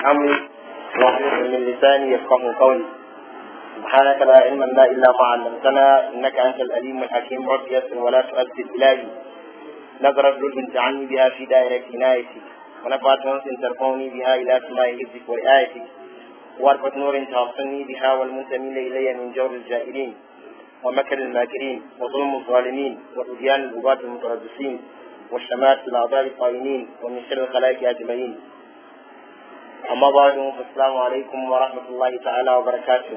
أمري واحلل من لساني يفقه قولي سبحانك لا علم لنا إلا ما علمتنا إنك أنت الأليم الحكيم رب يسر ولا تؤذي إلهي نظرت لطف عني بها في دائرة عنايتك ونفعت أنس ترفعني بها إلى سماء حفظك ورعايتك وارفة نور توصلني بها والمنتمين إلي من جور الجائرين ومكر الماكرين وظلم الظالمين وطغيان الغباة المتربصين والشمات الأعضاء الطائنين ومن شر الخلائق أجمعين أما بعد فالسلام عليكم ورحمة الله تعالى وبركاته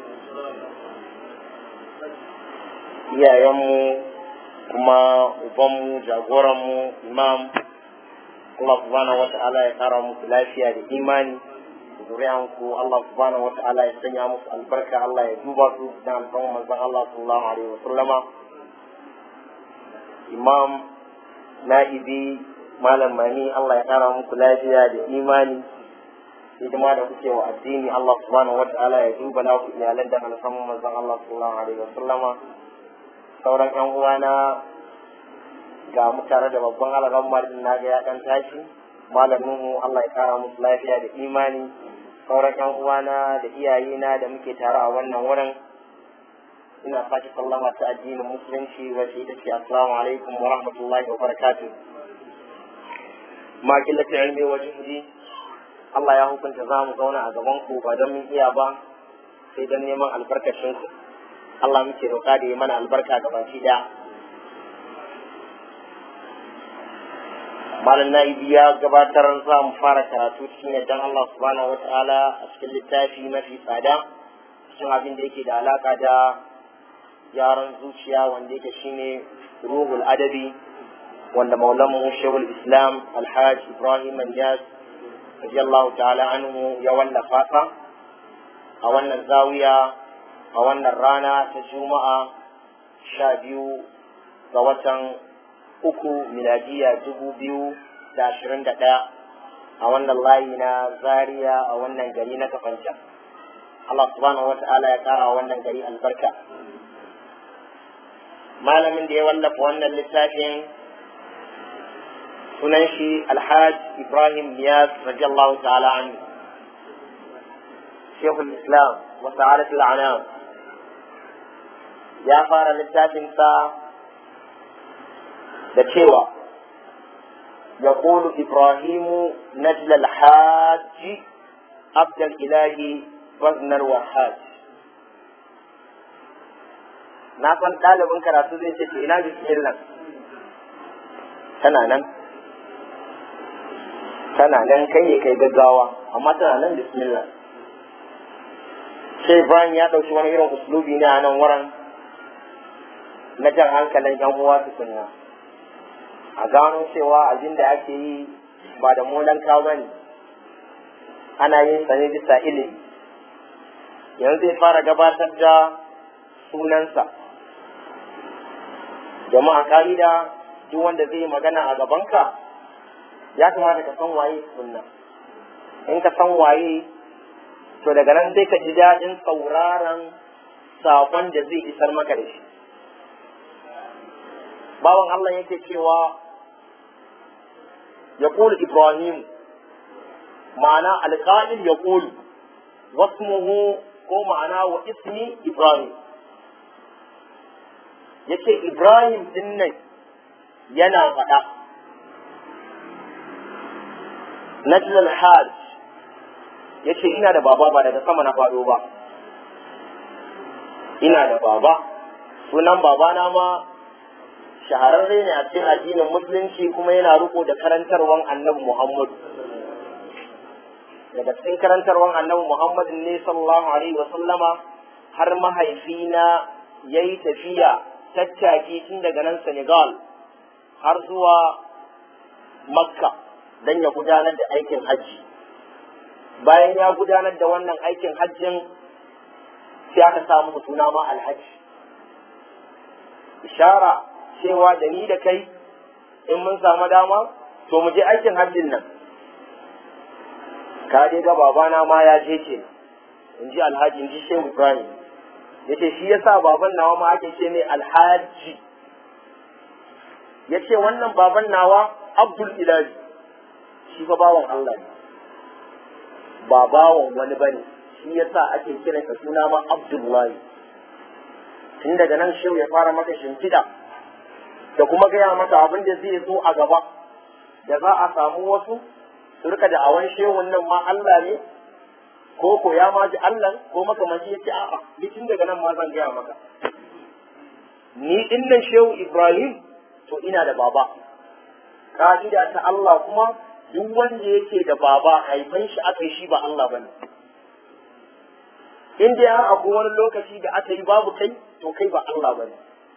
iyayenmu kuma ubanmu jagoranmu imam Allah subhanahu wa ta'ala ya kara musu lafiya da imani zuriyanku Allah subhanahu wa ta'ala ya sanya musu albarka Allah ya duba su da alfan manzon Allah sallallahu alaihi wa sallama imam na'ibi malam mani Allah ya kara muku lafiya da imani hidima da kuke wa addini Allah subhanahu wa ta'ala ya duba na ku iyalan da alfan manzon Allah sallallahu alaihi wa sallama sauran yan uwana ga mu tare da babban alagan marin na ga ya dan tashi malamin mu Allah ya kara musu lafiya da imani sauran yan uwana da iyayena da muke tare a wannan wurin ina sake sallama ta addinin musulunci wacce ita ce assalamu alaikum wa rahmatullahi wa barakatuh ma killata ilmi wa jihdi Allah ya hukunta za mu zauna a gaban ku ba don mun iya ba sai don neman albarkacin ku Allah muke roƙa da ya mana albarka ga baki ɗaya. Malam Na'ibi ya gabatar za mu fara karatu cikin yadda Allah subhanahu wa ta'ala a cikin littafi mafi tsada cikin abin da yake da alaka da yaran zuciya wanda yake shine ruhul adabi wanda maulamu shehul islam alhaj ibrahim manjas radiyallahu ta'ala anhu ya wallafa sa a wannan zawiya a wannan rana ta juma'a sha biyu ga watan uku miladiya dubu biyu da ashirin da ɗaya a wannan layi na zaria a wannan gari na kafanta Allah subhanahu wa ta'ala ya kara wannan gari albarka malamin da ya wallafa wannan littafin sunan shi alhaj ibrahim niyas radiyallahu ta'ala anhu shekul islam wa sa'adatul anam ya fara littafinsa da cewa ya ƙulu ibrahimu najla alhaji abdal ilahi baznar wahaj na san ɗalibin karatu zai ce ina bismillah tana nan tana nan kai ne kai gaggawa amma tana nan bismillah sai Ibrahim ya ɗauki wani irin uslubi ne a nan wurin na jan hankalin yan uwa tukunna a gano cewa abin da ake yi ba da molanka ba ne ana yin sa ne bisa ilimi yanzu zai fara gabatar da sunansa jama'a ka'ida duk wanda zai yi magana a gabanka ya kamata ka san waye tukunna in ka san waye to daga nan sai ka ji daɗin sauraron saƙon da zai isar maka da shi bawan Allah yake cewa ya ƙuli Ibrahim ma'ana alƙa'il ya ƙuli wasmuhu ko ma'ana wa ismi Ibrahim yace Ibrahim din nan yana faɗa Najlal Hajj yace ina da baba ba daga sama na faɗo ba ina da baba sunan babana ma shahararre ne a cikin addinin musulunci kuma yana riko da karantarwan annabi Muhammad daga cikin karantarwan annabi Muhammad ne sallallahu alaihi wa sallama har mahaifina ya yi tafiya tattaki tun daga nan Senegal har zuwa Makka don ya gudanar da aikin hajji bayan ya gudanar da wannan aikin hajjin sai aka samu suna ma alhaji ishara cewa da ni da kai in mun samu dama to mu je aikin hajjin nan ka dai ga babana ma ya je ke in ji alhaji in ji shehu ibrahim ya ce shi yasa baban nawa ma ake ce mai alhaji ya ce wannan baban nawa abdul ilahi shi fa bawan allah ne ba bawan wani bane shi yasa ake kiransa suna ma Abdullahi tun daga nan shehu ya fara maka shimfiɗa da kuma gaya maka abin da zai zo a gaba da za a samu wasu su rika da awan shehun nan ma Allah ne ko ko ya ma ji Allah ko makamanci ya ce a'a ni tun daga nan ma zan gaya maka ni din nan shehu Ibrahim to ina da baba ka'ida ta Allah kuma duk wanda yake da baba haifan shi aka yi shi ba Allah bane in dai har akwai wani lokaci da aka yi babu kai to kai ba Allah bane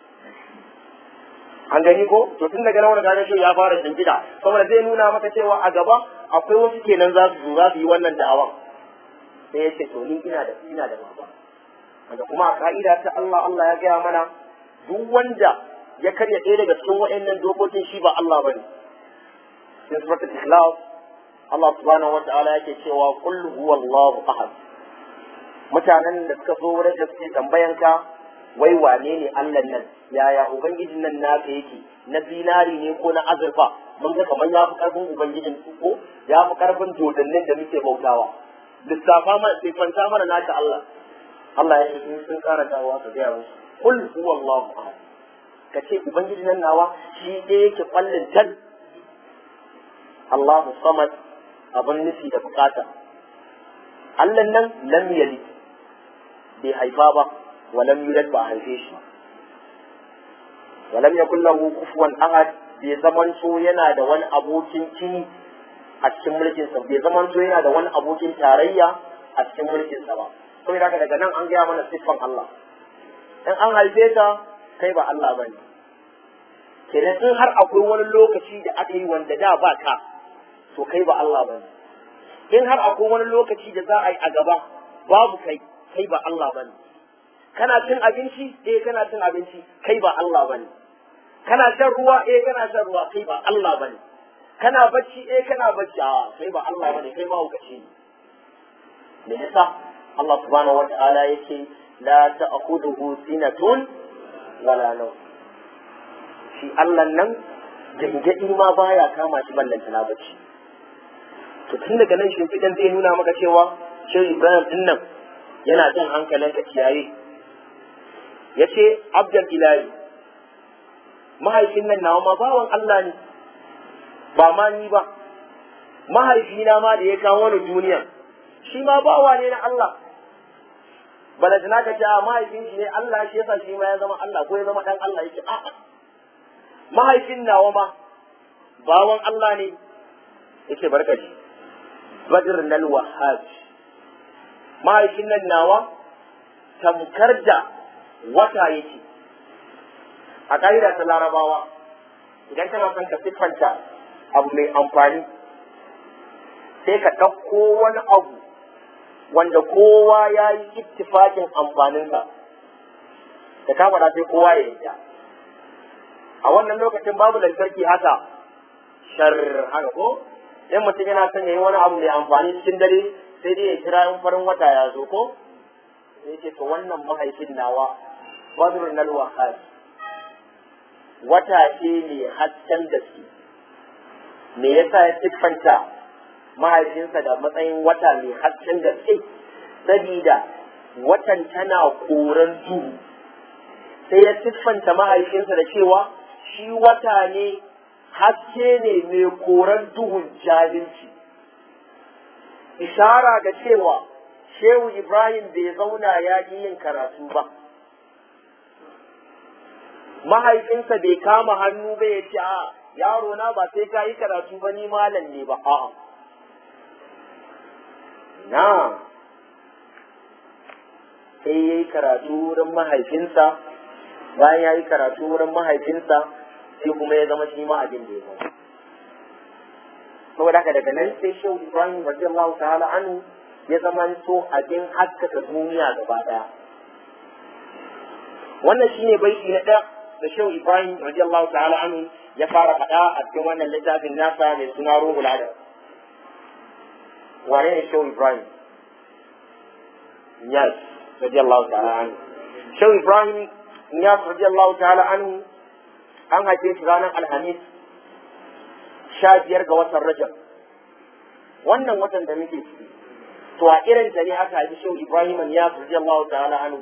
an gani ko to tun daga nan wani shi ya fara shimfiɗa saboda zai nuna maka cewa a gaba akwai wasu kenan za su zo za su yi wannan da'awa sai ya ce to ni ina da ina da baba wanda kuma a ka'ida ta Allah Allah ya gaya mana duk wanda ya karya ɗaya daga cikin wa'annan dokokin shi ba Allah bane cikin suratul ikhlas Allah subhanahu wa ta'ala yake cewa qul huwallahu ahad mutanen da suka zo wurin da suke tambayan ka wai wane ne Allah nan yaya ubangijin nan naka yake na zinari ne ko na azurfa mun ga kamar ya fi karfin ubangijin ko ya fi karfin dodannin da muke bautawa lissafa ma sai fanta mana naka Allah Allah ya ce sun kara dawowa ka gaya musu qul huwallahu ahad ka ce ubangijin nan nawa shi ɗaya yake kwallin tal Allahu samad abin nufi da bukata Allah nan lam yalid bai haifa ba wa lam yulad ba haife shi wa lam yakul lahu kufuwan ahad bai zaman so yana da wani abokin kini a cikin mulkin sa bai zaman so yana da wani abokin tarayya a cikin mulkin sa ba saboda haka daga nan an gaya mana siffan Allah in an haife ta kai ba Allah bane kenan in har akwai wani lokaci da aka yi wanda da ba ka to kai ba Allah bane in har akwai wani lokaci da za a yi a gaba babu kai kai ba Allah bane kana cin abinci eh kana cin abinci kai ba Allah bane kana shan ruwa eh kana shan ruwa kai ba Allah bane kana bacci eh kana bacci a kai ba Allah bane kai ma hukaci ne me yasa Allah subhanahu wata'ala yake la ta'khudhuhu sinatun wala nawm shi Allah nan gangadi ma baya kama shi ballanta na bacci to tun daga nan shimfiɗan zai nuna maka cewa shehu ibrahim din nan yana jan hankalin ka kiyaye ya ce abdul ilahi mahaifin nan nawa ma bawan allah ne ba ma ni ba mahaifina ma da ya kawo wani duniya shi ma bawa ne na allah bala da naka ce a mahaifin shi ne allah shi yasa shi ma ya zama allah ko ya zama dan allah yake a'a mahaifin nawa ma bawan allah ne yake barkaci badr nal wahhaj mahaifin nan nawa tamkar da wata yake a ƙa'ida ta larabawa idan kana son ka siffanta abu mai amfani sai ka ɗauko wani abu wanda kowa ya yi ittifakin amfaninsa da ka faɗa sai kowa ya yi a wannan lokacin babu lantarki haka shar haka ko in mutum yana son ya yi wani abu mai amfani cikin dare sai dai ya kira in farin wata ya zo ko sai ce to wannan mahaifin nawa badrun nal wahaj wata ce mai hasken gaske me yasa ya siffanta mahaifinsa da matsayin wata mai hasken gaske sabida watan tana koran duhu sai ya siffanta mahaifinsa da cewa shi wata ne haske ne mai koran duhun jahilci ishara ga cewa shehu ibrahim bai zauna ya ƙi yin karatu ba mahaifinsa bai kama hannu ba ya ce a yaro na ba sai ka yi karatu ba ni malam ne ba a'a na sai ya yi karatu wurin mahaifinsa bayan ya yi karatu wurin mahaifinsa sai kuma ya zama shi ma abin da ya zama saboda haka daga nan sai shehu ibrahim radiyallahu ta'ala anhu ya zama so abin haskaka duniya gaba daya wannan shine baiti na ɗaya da shehu ibrahim radiyallahu ta'ala anhu ya fara faɗa a cikin wannan littafin nasa mai suna ruhul adab wane ne shehu ibrahim yes radiyallahu ta'ala anhu shehu ibrahim Niyas radiyallahu ta'ala anhu an haife shi ranar Alhamis sha biyar ga watan Rajab. Wannan watan da muke ciki to a irin ta ne aka haifi shehu ibrahim ya radiyallahu ta'ala anhu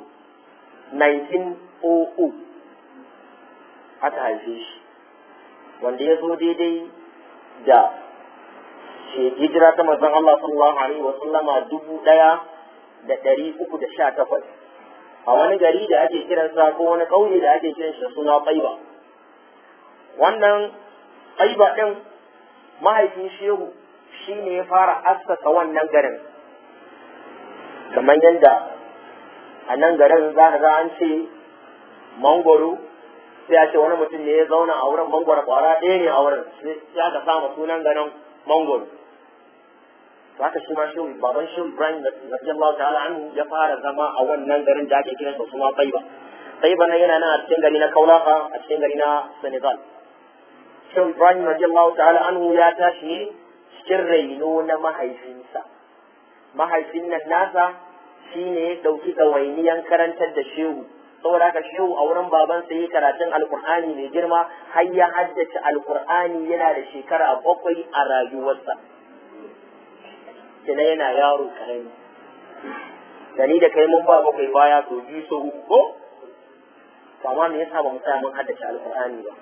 1900 aka haife shi wanda ya zo daidai da hijira ta manzon Allah sallallahu alaihi wa sallama dubu ɗaya da ɗari uku da sha takwas a wani gari da ake kiransa ko wani ƙauye da ake kiran shi suna Tsaiba wannan Tsaiba ɗin mahaifin shehu shi ne ya fara assasa wannan garin kamar yadda a nan garin za ka ga an ce mangoro sai a ce wani mutum ne ya zauna a wurin mangoro kwara ɗaya ne a wurin sai aka samu sunan garin mangoro haka shi ma shehu baban shehu ibrahim radiyallahu ta'ala anhu ya fara zama a wannan garin da ake kiransa suna taiba taiba nan yana nan a cikin gari na kaulaha a cikin gari na senegal shehu ibrahim radiyallahu ta'ala anhu ya tashi ne cikin raino na mahaifinsa mahaifin nan nasa shine ya ɗauki ɗawainiyan karantar da shehu saboda haka shehu a wurin babansa yi karatun alkur'ani mai girma har ya haddace alkur'ani yana da shekara bakwai a rayuwarsa kina yana yaro karami da ni da kai mun ba bakwai baya to biyu so uku ko amma me yasa ba mu tsaya mun haddace alkur'ani ba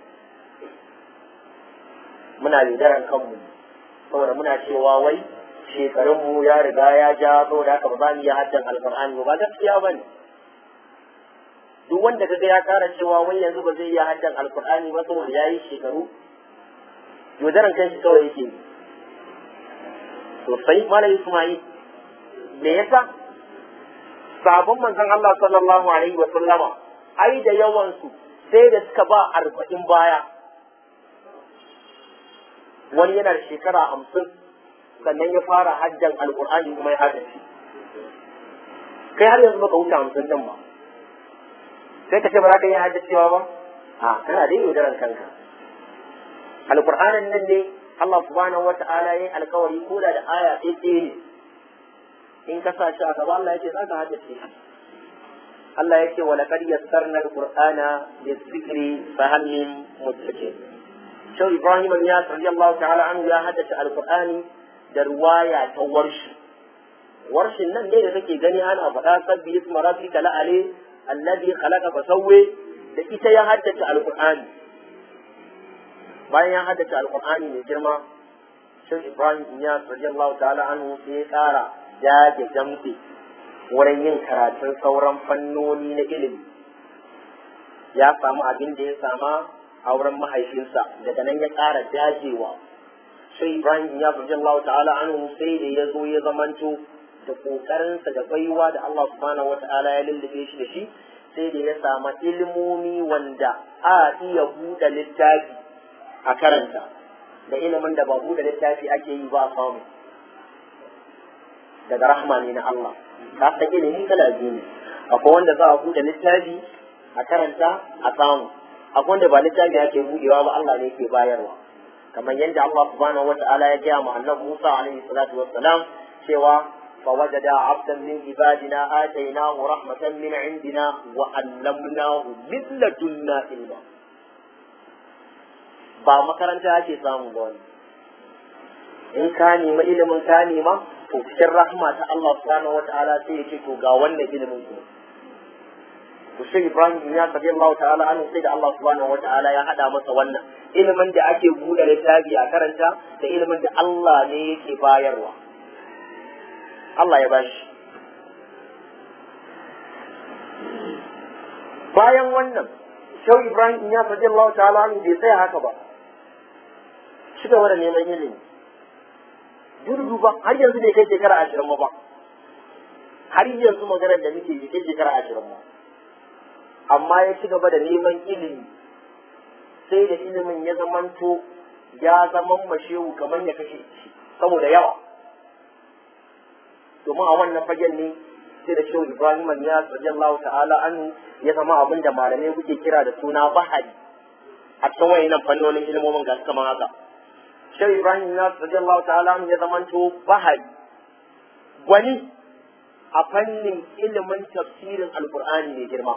muna lidaran kanmu saboda muna cewa wai shekarunmu ya riga ya ja saboda haka ba za mu iya haddan alkur'ani ba gaskiya ba ne duk wanda kaga ya kara cewa wai yanzu ba zai iya haddan alkur'ani ba saboda ya yi shekaru yaudaran kan shi kawai yake sosai malam ismail me yasa sabon manzon Allah sallallahu alaihi wa sallama ai da yawan su sai da suka ba arba'in baya wani yana da shekara hamsin sannan ya fara hajjan alkur'ani kuma ya haddace kai har yanzu baka wuce hamsin din ba sai ka ce ba za ka yi haddacewa ba a kana da yaudaran kanka alkur'anin nan ne Allah subhanahu wata'ala ya yi alkawari ko da aya ɗaya ne in ka sa shi a gaba Allah ya ce za ka haddace shi Allah ya ce wa laqad yassarna alqur'ana lizikri fa hal min muddakir Shau Ibrahim ya radiyallahu ta'ala anhu ya haddace alqur'ani da ruwaya ta warshi warshin nan ne da kake gani ana faɗa sabbi isma rabbika la'ali alladhi khalaqa fa sawwa da ita ya haddace alqur'ani bayan ya haddace alqur'ani mai girma Shau Ibrahim ya radiyallahu ta'ala anhu sai ya ƙara dage jamfe wurin yin karatun sauran fannoni na ilimi ya samu abin da ya sama a wurin mahaifinsa daga nan ya ƙara dajewa sai Ibrahim ya fi Allah ta'ala anhu sai da ya zo ya zamanto da ƙoƙarinsa da baiwa da Allah subhanahu wa ta'ala ya lullube shi da shi sai da ya samu ilimomi wanda a iya buɗe littafi a karanta da ilimin da ba buɗe littafi ake yi ba samu daga rahma ne na Allah ka san ilimi kala biyu ne akwai wanda za a buɗe littafi a karanta a samu akwai wanda ba littafi ake buɗewa ba Allah ne ke bayarwa kamar yadda Allah subhanahu wata'ala ya gaya ma annabi Musa alaihi salatu wassalam cewa فوجد عبدا من عبادنا آتيناه رحمة من عندنا وعلمناه من لدنا علما ba makaranta ake samu ba wani in ka nema ilimin ka nema to cikin rahma ta Allah subhanahu wata'ala sai ya ce to ga wannan ilimin ku to sai Ibrahim ya sabi Allah ta'ala an sai da Allah subhanahu wata'ala ya hada masa wannan ilimin da ake buɗe littafi a karanta da ilimin da Allah ne yake bayarwa Allah ya bashi bayan wannan Shau Ibrahim ya sabi Allah ta'ala an bai tsaya haka ba ci gaba da neman ilimi dudu ba har yanzu bai kai shekara ashirin ba har yanzu maganar da muke bai kai shekara ashirin ba amma ya ci gaba da neman ilimi sai da ilimin ya zamanto ya zaman mashewu kamar ya kashe shi saboda yawa domin a wannan fagen ne sai da shehu ibrahim ya radiyallahu ta'ala anhu ya zama abin da malamai kuke kira da suna bahari a cikin wayannan fannonin ilimomin ga kamar haka shehu ibrahim ya radiyallahu ta'ala anhu ya zamanto bahari gwani a fannin ilimin tafsirin alkur'ani mai girma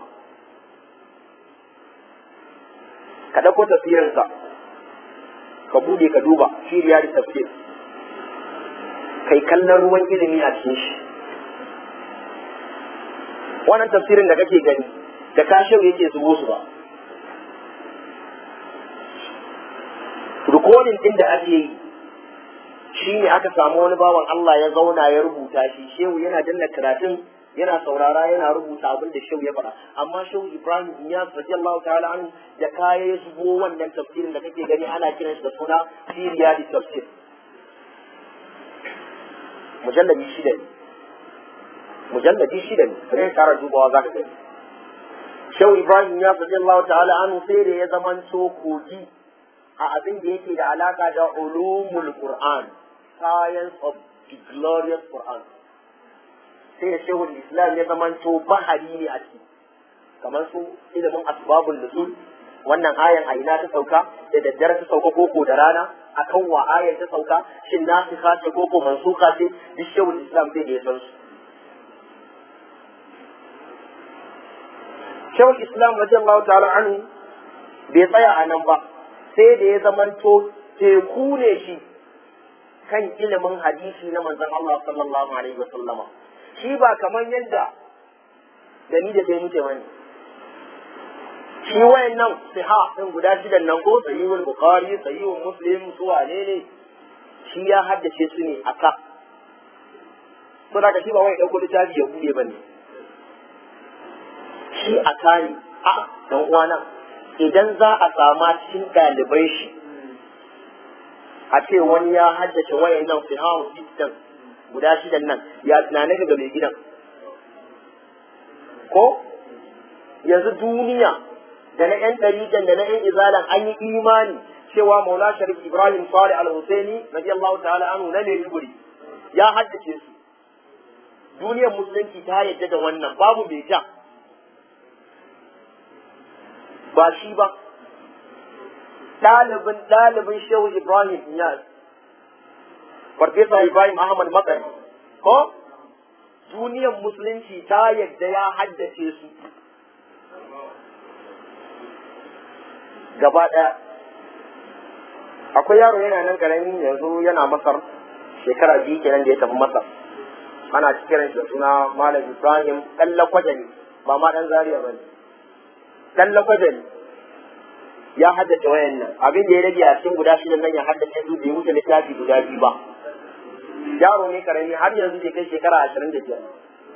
ka ɗauko tafsirinsa ka bude ka duba shi da tafsir kai kallon ruwan ilimi a cikin shi wannan tafsirin da kake gani da kashin yake zubo su ba rikodin din da ake yi shi ne aka samu wani bawan Allah ya zauna ya rubuta shi shehu yana danna karatun yana saurara yana rubuta abin da shehu ya faɗa amma shehu Ibrahim Iyas radiyallahu ta'ala anhu da kaya ya shigo wannan tafsirin da kake gani ana kiran shi da suna Siriya di tafsir mujalladi shida ne mujalladi shida ne sai ka kara dubawa zaka gani shehu Ibrahim Iyas radiyallahu ta'ala anhu sai da ya zamanto kogi a abin da yake da alaka da ulumul Qur'an science of the glorious Quran sai da shehul islam ya zamanto bahari ne a ciki kamar su ilimin asbabul nuzul wannan ayan a ina ta sauka da daddare ta sauka koko da rana akan wa ayan ta sauka shin nasikha ce koko mansuka ce duk shehul islam zai ya san su shehul islam radiyallahu ta'ala anhu bai tsaya a nan ba sai da ya zamanto teku ne shi kan ilimin hadisi na manzon Allah sallallahu alaihi wasallama shi ba kamar yadda da ni da kai muke bane shi wayannan siha din guda shidan nan ko sahihul bukhari sahihul muslim su wane ne shi ya haddace su ne aka to daga shi ba wai dauko littafi ya bude bane shi aka ne a dan uwana idan za a sama cikin ɗalibai shi a ce wani ya haddace wayan nan fi hawa sistem guda shidan nan ya tunanin ga mai gidan ko yanzu duniya da na 'yan ɗarijan da na 'yan izalan an yi imani cewa maula sharif ibrahim salih al-husaini radiyallahu ta'ala anhu na maiduguri ya haddace su duniyar musulunci ta yadda da wannan babu mai ja ba shi ba ɗalibin ɗalibin shehu Ibrahim Iyas, Farfesa Ibrahim Ahmad Makar, ko duniyar musulunci ta yadda ya haddace su gaba ɗaya. Akwai yaro yana nan ƙarami yanzu yana Masar shekara biyu kenan da ya tafi Masar. Ana cikin shi da suna Malam Ibrahim ɗan lakwaje ne, ba ma ɗan Zaria ba ne. Ɗan lakwaje ne. ya haddace wayan nan abin da ya rage a cikin guda shidan nan ya haddace su bai wuce littafi guda biyu ba yaro ne karami har yanzu bai kai shekara ashirin da biyar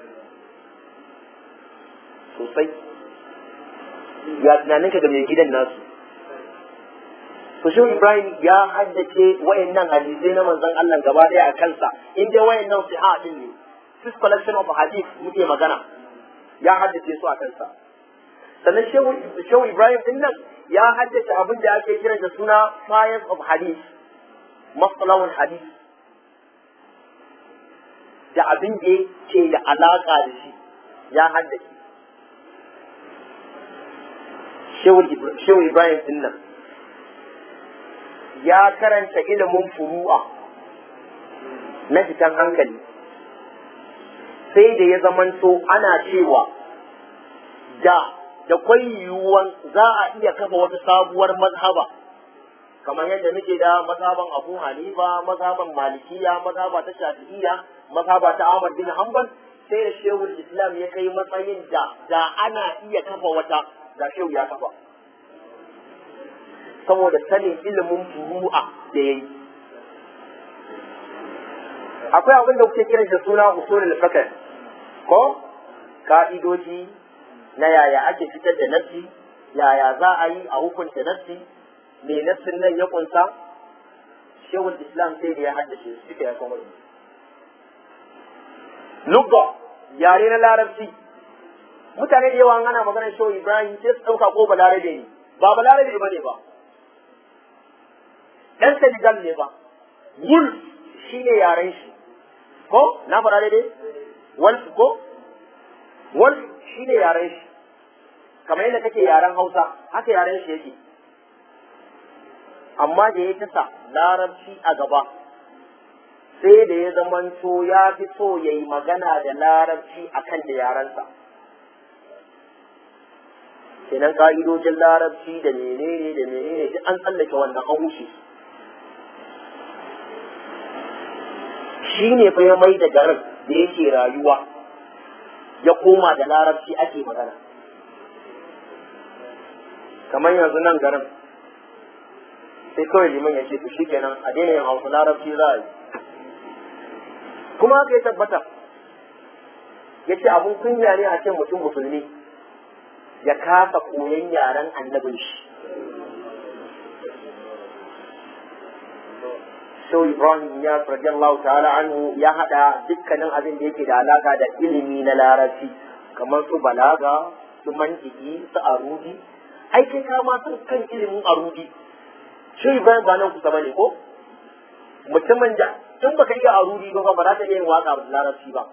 sosai ya tunaninka ga mai gidan nasu to shi Ibrahim ya haddace wayan nan hadisai na manzon Allah gaba daya a kansa in dai wayan nan siha din ne this collection of hadith muke magana ya haddace su a kansa sannan shehu Ibrahim din nan ya haddace abin da ake kira da suna science of hadith masalawun hadith da abin da ke da alaka da shi ya haddace shehu Ibrahim din nan ya karanta ilimin furu'a na fitan hankali sai da ya zamanto ana cewa da da kwai yiwuwan za a iya kafa wata sabuwar mazhaba kamar yadda muke da mazhaban Abu Hanifa mazhaban Malikiya mazhaba ta Shafi'iyya mazhaba ta Ahmad bin Hanbal sai da Shehul Islam ya kai matsayin da da ana iya kafa wata da Shehu ya kafa saboda sanin ilimin furu'a da yayi akwai abin da kuke kiran da suna usulul fiqh ko ka'idoji na yaya ake fitar da nassi yaya za a yi a hukunta nassi me nassin nan ya kunsa shehul islam sai da ya haddace su suka ya kuma lugga yare na larabci mutane da yawa ana magana shehu ibrahim sai su ɗauka ko balarabe ne ba balarabe ba ne ba ɗan senegal ne ba wulf shi ne yaren shi ko na faɗa daidai wolf ko wolf shi ne yaren shi kamar yadda kake yaren hausa haka yaren shi yake amma da ya tasa larabci a gaba sai da ya zamanto ya fi so ya yi magana da larabci a kan da yarensa kenan ka'idojin larabci da menene da menene duk an tsallake wannan an wuce shi ne fa ya mai da garin da yake rayuwa ya koma da larabci ake magana kamar yanzu nan garin sai kawai liman ya ce to shi kenan a daina yin hausa larabci za a yi kuma haka ya tabbata ya ce abun kunya ne a ce mutum musulmi ya kasa koyon yaren annabin shi Shau Ibrahim ya radiyallahu ta'ala anhu ya hada dukkanin abin da yake da alaka da ilimi na larabci kamar su balaga su mantiki su arudi ai kai ka ma san kan ilimin arudi Shau Ibrahim ba nan kusa bane ko mutumin da tun baka iya arudi ba ba za ta iya yin waka da larabci ba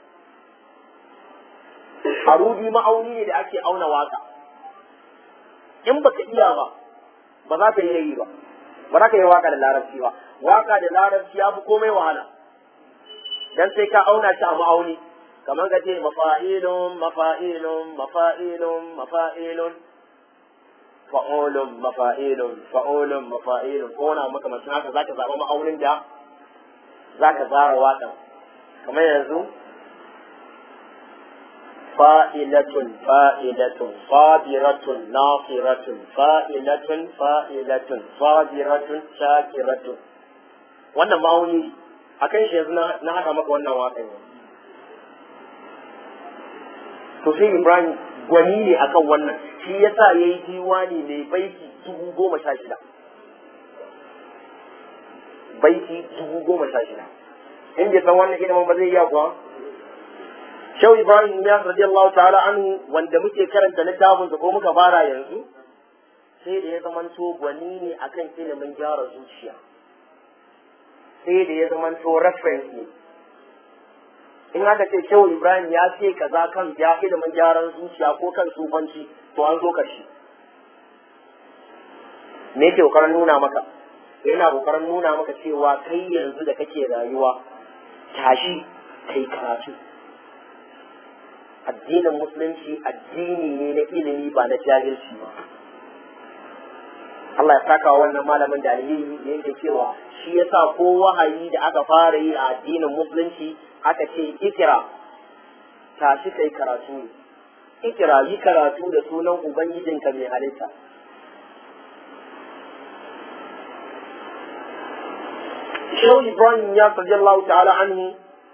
arudi ma'auni ne da ake auna waka in baka iya ba ba za ka iya yi ba ba za ka yi waka da larabci ba waka da larabci ya fi komai wahala dan sai ka auna shi a ma'auni kamar ka ce mafa'ilun mafa'ilun mafa'ilun mafa'ilun fa'ulun mafa'ilun fa'ulun mafa'ilun ko wani maka masu haka za ka zaɓa ma'aunin da za ka zara waƙan kamar yanzu fa'ilatun fa'ilatun sabiratun nasiratun fa'ilatun fa'ilatun sabiratun shakiratun wannan ma'auni a kan shi yanzu na haɗa maka wannan waƙan to sai ibrahim gwani ne akan wannan shi yasa ya yi diwani mai baiti dubu goma sha shida baiti dubu goma sha shida in bai san wannan ilimin ba zai iya kuwa Shau Ibrahim ya radiyallahu ta'ala anhu wanda muke karanta littafin ko muka fara yanzu sai da ya zamanto gwani ne akan ilimin gyara zuciya sai da ya zamanto reference ne in aka ce Shau Ibrahim ya ce kaza kan ya ilimin gyaran zuciya ko kan sufanci to an zo kashi me yake kokarin nuna maka yana kokarin nuna maka cewa kai yanzu da kake rayuwa tashi kai karatu addinin musulunci addini ne na ilimi ba na jahilci ba Allah ya saka wa wannan malamin da alheri da yake cewa shi yasa ko wahayi da aka fara yi a addinin musulunci aka ce ikira tashi kai karatu ne ikira yi karatu da sunan ubangijinka mai halitta Shehu Ibrahim ya radiyallahu ta'ala anhu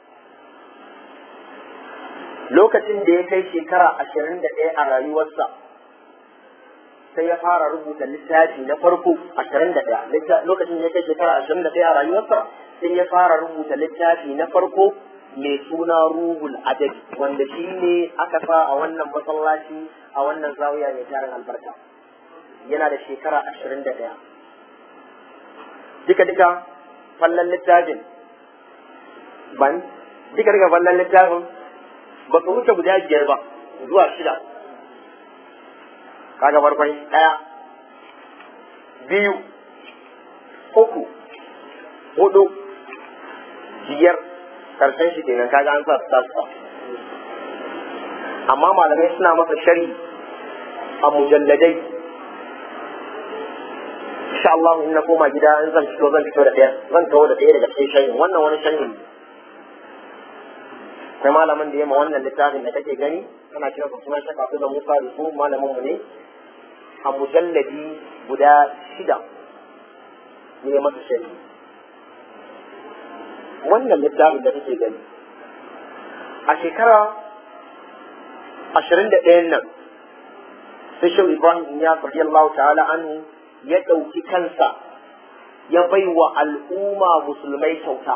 lokacin da ya kai shekara ashirin da ɗaya a rayuwarsa sai ya fara rubuta littafi na farko ashirin da ɗaya lokacin da ya kai shekara ashirin da ɗaya a rayuwarsa sai ya fara rubuta littafi na farko mai suna ruhul adabi wanda shi ne aka sa a wannan masallaci a wannan zawiya mai tarin albarka yana da shekara ashirin da ɗaya duka duka fallon littafin ban duka duka fallon littafin ba su wuce guda biyar ba zuwa shida kaga farkon ɗaya biyu uku hudu biyar karshen shi kenan kaga an sa su tasu amma malamai suna masa shari a mujalladai insha Allah in na koma gida in zan fito zan fito da ɗaya zan kawo da ɗaya daga cikin shayin wannan wani shayin akwai malamin da ya ma wannan littafin da kake gani ana kira su suna shaka su da Musa da su malamin mu ne a mujalladi guda shida ne masa shari wannan littafin da kake gani a shekara ashirin da ɗayan nan sai shau Ibrahim ya radiyallahu ta'ala anhu ya ɗauki kansa ya bai wa al'umma musulmai kyauta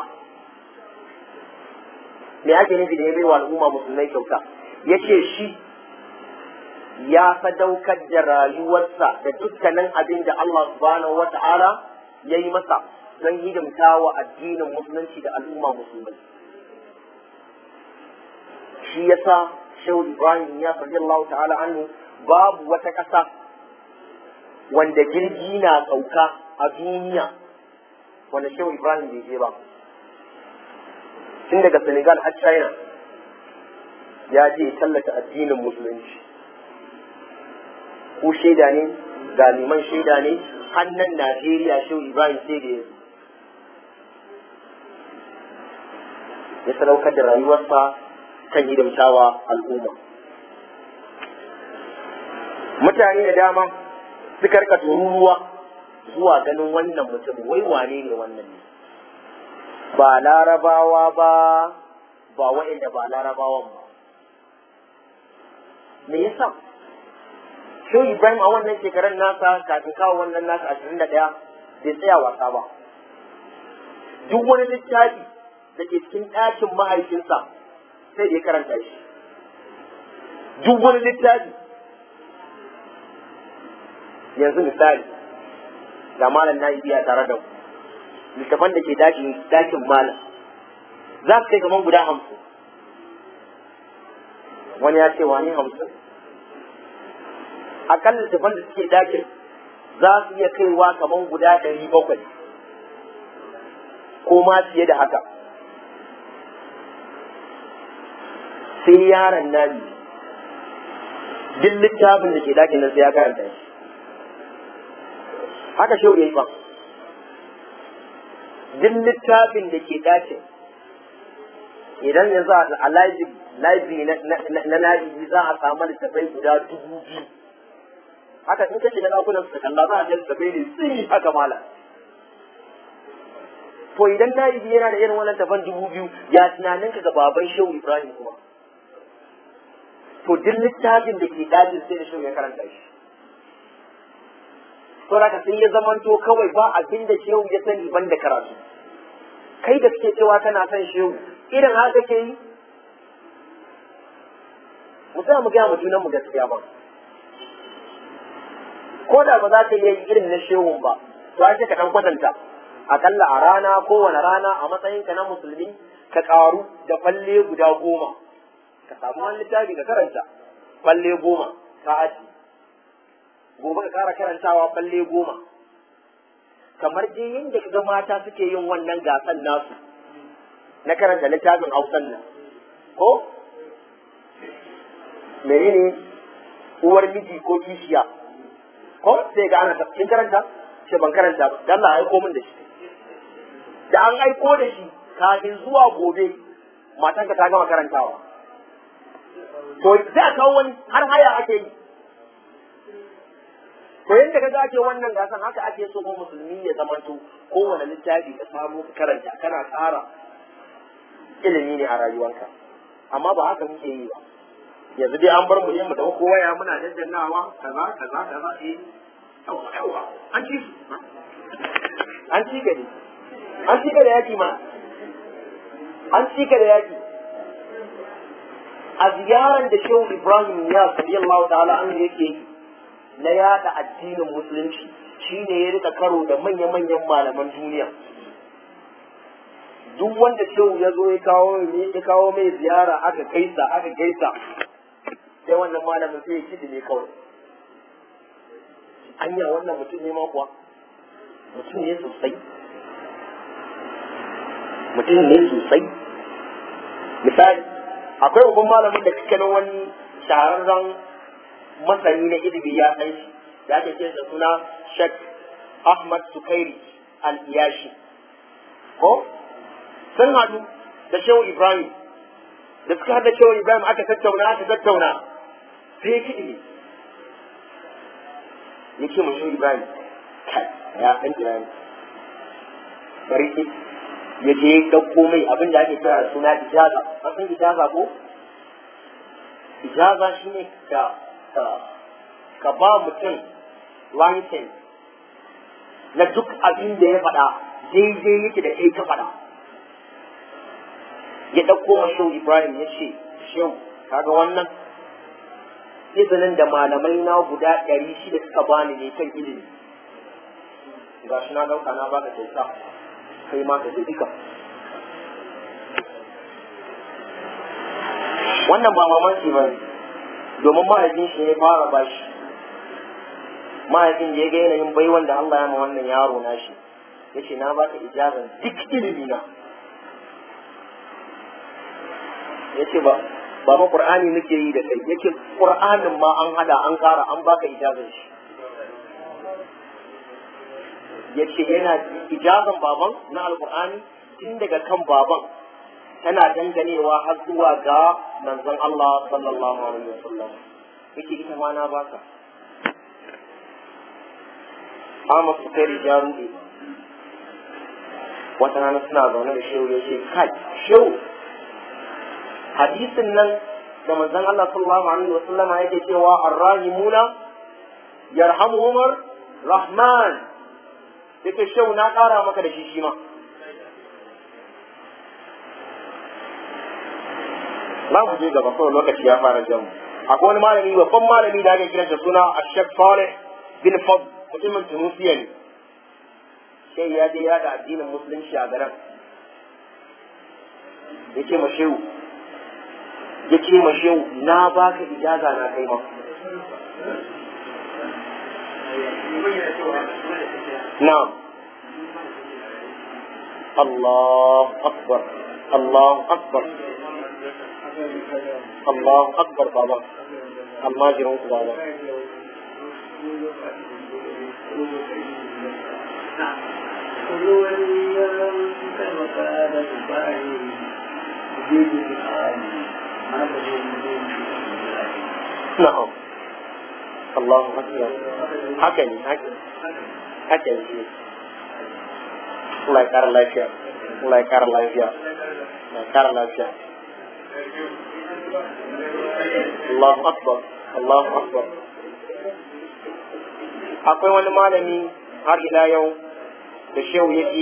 me ake nufi da ya bai wa al'umma musulmai kyauta ya ce shi ya sadaukar da rayuwarsa da dukkanin abin da Allah subhanahu wa ta'ala ya yi masa don hidimta wa addinin musulunci da al'umma musulmai shi ya sa shehu ibrahim ya sarji Allah ta'ala anhu babu wata ƙasa wanda jirgi na sauka a duniya wanda shehu ibrahim bai je ba tun daga senegal har china ya je tallata addinin musulunci ko shaida ne galiman shaida ne hannun najeriya shehu ibrahim sai da yanzu ya sadaukar da rayuwarsa kan hidimtawa al'umma mutane da dama suka rika tururuwa zuwa ganin wannan mutum wai wane ne wannan ne ba larabawa ba ba wa'inda ba larabawan ba me yasa Shehu Ibrahim a wannan shekarar nasa kafin kawo wannan nasa ashirin da ɗaya bai tsaya wasa ba. Duk wani littafi da ke cikin ɗakin mahaifinsa sai da ya karanta shi. Duk wani littafi yanzu misali ga malam na biya tare da mu littafan da ke dakin malam za su kai kamar guda hamsin wani ya ce wani hamsin akalla littafan da suke dakin za su iya kaiwa kamar guda ɗari bakwai ko ma fiye da haka sai yaron nani duk littafin da ke dakin nan sai ya karanta shi haka shau yayi ba duk littafin da ke dakin idan yanzu a library na na'ibi za a samu littafai guda dubu biyu haka in ka shiga ɗakunan su kalla za a ga littafai ne tsiri haka mala to idan na'ibi yana da irin wannan tafan dubu biyu ya tunanin ka ga baban shehu ibrahim kuma to duk littafin da ke dajin sai da shehu ya karanta shi to haka sai ya zamanto kawai ba abin da shehu ya sani ban da karatu kai da kake cewa kana son shehu irin haka ke yi mu sa mu gaya mu junan mu gaskiya ba ko da ba za ka iya yi irin na shehun ba to ake ka dan kwatanta akalla a rana kowane rana a matsayinka na musulmi ka karu da falle guda goma ka samu wani littafi ka karanta falle goma ka aji gobe ka kara karantawa falle goma kamar dai yadda ka ga mata suke yin wannan gasan nasu na karanta littafin hausan nan ko menene uwar miji ko kishiya ko sai ga ana kin karanta ce ban karanta ba dan Allah aiko min da shi da an aiko da shi kafin zuwa gobe matanka ta gama karantawa to sai a kawo wani har haya ake yi to yadda kaga ake wannan gasan haka ake so ko musulmi ya zamanto kowane littafi ka samu ka karanta kana tsara ilimi ne a rayuwarka amma ba haka muke yi ba yanzu dai an bar mu yin mu da waya muna daddannawa kaza kaza kaza eh yawa yawa an ci an ci gari an ci da yaki ma an ci da yaki a ziyarar da shehu ibrahim ya sallallahu ta'ala an yake yi na yada addinin musulunci shine ya rika karo da manya-manyan malaman duniya duk wanda shehu ya zo ya kawo ya kawo mai ziyara aka gaisa aka gaisa sai wannan malamin sai ya kidi ne kawai anya wannan mutum ne ma kuwa mutum ne sosai mutum ne sosai misali akwai babban malamin da kake nan wani shahararren masani na ilimi ya san shi da ake ce da suna Sheikh Ahmad Sukairi al-Iyashi ko sun haɗu da Shehu Ibrahim da suka haɗa Shehu Ibrahim aka tattauna aka tattauna sai ya kiɗi ne ya ce Shehu Ibrahim kai ya san Ibrahim bari ki ya je ya ɗauko mai abin da ake kira da suna ijaza an san ijaza ko ijaza shine ka ka ba mutum license na duk abin da ya faɗa daidai yake da kai ka faɗa ya ɗauko wa shehu ibrahim ya ce shehu kaga wannan izinin da malamai na guda ɗari shida suka bani ne kan ilimi ga shi na ɗauka na baka kyauta kai ma ka duka wannan ba mamaki ba ne domin mahaifin shi ya fara bashi mahaifin da ya ga yanayin baiwan da Allah ya ma wannan yaro nashi ya ce na baka ijazan duk ilimi na ya ce ba ba ma qur'ani nake yi da kai yake qur'anin ma an hada an kara an baka ijazan shi ya ce yana ijazan baban na alqur'ani tun daga kan baban tana danganewa har zuwa ga manzon Allah sallallahu alaihi wasallam yake ita ma na baka Ahmad Sukari ya rude wata rana suna zaune da shehu ya ce kai shehu hadisin nan da manzon Allah sallallahu alaihi wasallam yake cewa arrahimuna yarhamuhumar rahman yake shehu na ƙara maka da shi shi ma za mu je gaba kawai lokaci ya fara jan akwai wani malami babban malami da ake kiransa suna Ashek Saleh bin Fad mutumin Tunusiya ne sai ya je ya da addinin musulunci a garin ya ce ma shehu ya ce ma shehu na baka ijaza na kai ma na'am Allah akbar Allah akbar Allah akbar baba amma jiran ku baba na'am Allah akbar haka ne haka ne Allah ya kara lafiya Allah ya kara lafiya Allah ya kara lafiya Allahu akbar Allahu akbar akwai wani malami har ila yau da shehu yake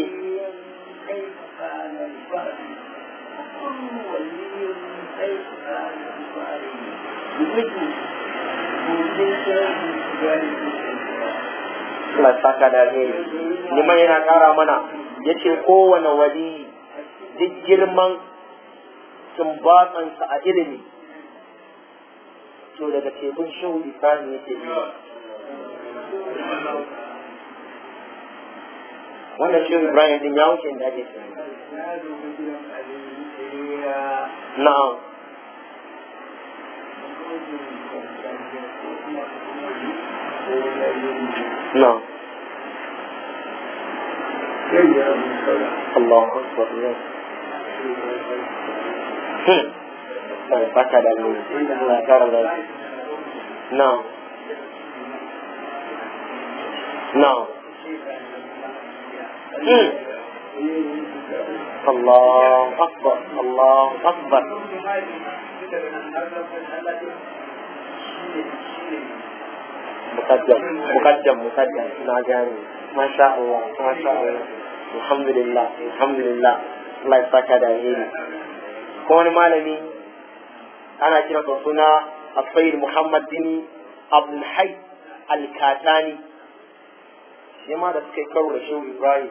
Allah saka da alheri liman yana kara mana yace kowane wali duk girman tumbatsansa a ilimi to daga tekun shehu ibrahim yake yi wannan shehu ibrahim din ya wuce da ake na'am na'am Allah akbar ya Allah baka da mu Allah kara da no no Allah akbar Allah akbar mukaddam mukaddam mukaddam na gane masha Allah masha Allah alhamdulillah alhamdulillah Allah ya saka da alheri ko wani malami ana kira da suna Asayid Muhammad bin Abdul Hayy Al-Katani shi ma da suka yi karo da Shehu Ibrahim